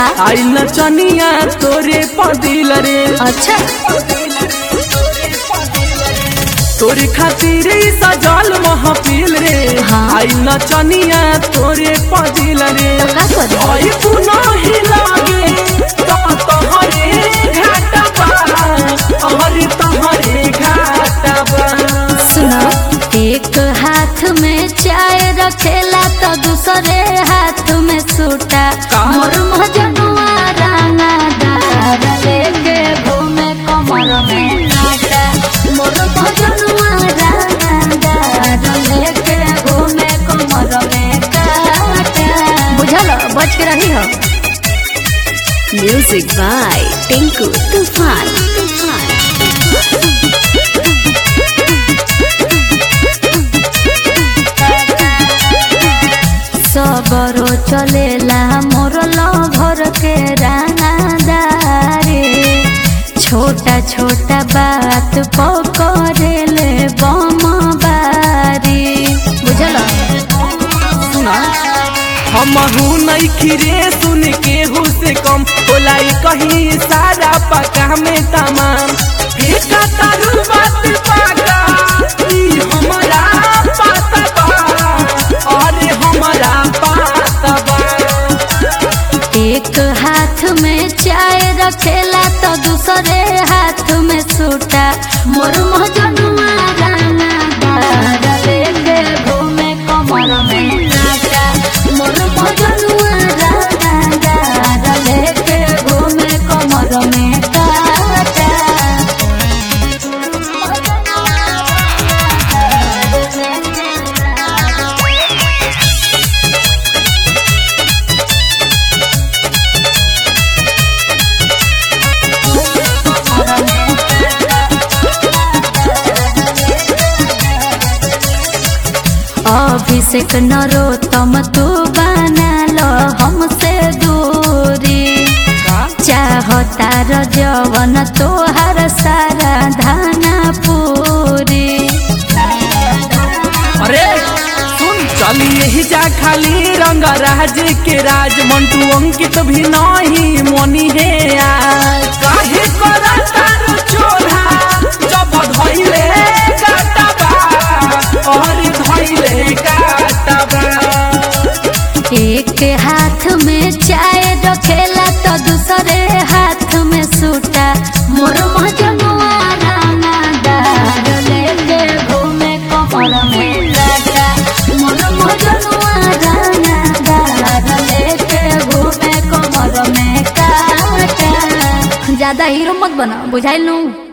का आइल नचनिया तोरे पदिल रे अच्छा तोरे खातिर ई सजल महफिल रे हाँ। आइल नचनिया तोरे पदिल रे तो का करी आई पुनः लागे तो तोहरे घाटबा अहरे तोहरे घाटबा सुनो एक हाथ में चाय रखेला तो दूसरे हाथ में सूटा का? मोर मजनुआ राना दार लेके घूमे कमर में काटा मोर मजनुआ राना दार लेके घूमे कमर में काटा बुझल बच के रही हो म्यूजिक बाय टिंकू तूफान तूफान सबरो चलेला मोर लभर के रानादारे छोटा छोटा बात पकड़ेले बम बारी बुझल सुना हमहू नहीं खिरे सुन के हु से कम बोलाई कहीं सारा पका में तमाम फेंका तारू बात पाका ई हमरा पाता बा अरे हमरा पाता बा एक हाथ में चाय रखेला तो दूसरे हाथ में सूटा मोर मजनुआ राना दार लेके घूमे कमर में काटा मोर मजनुआ राना दार लेके घूमे कमर में काटा अभिषेक नरो तम तू बना लो हमसे दूरी चाहता र जवन तोहर सारा धाना पूरी अरे सुन चली यही जा खाली रंग राज के राज मंटू अंकित भी नहीं मोनी है आज काहे करा तारू चोरा जब धइले काटबा और धइले काटबा एक हाथ में चाय रखेला तो दूसरे हाथ में सूटा मोर मजनुआ राना दार लेके घूमे कमर में काटा मोर मजनुआ राना दार लेके घूमे कमर में काटा ज्यादा हीरो मत बना बुझाइल नू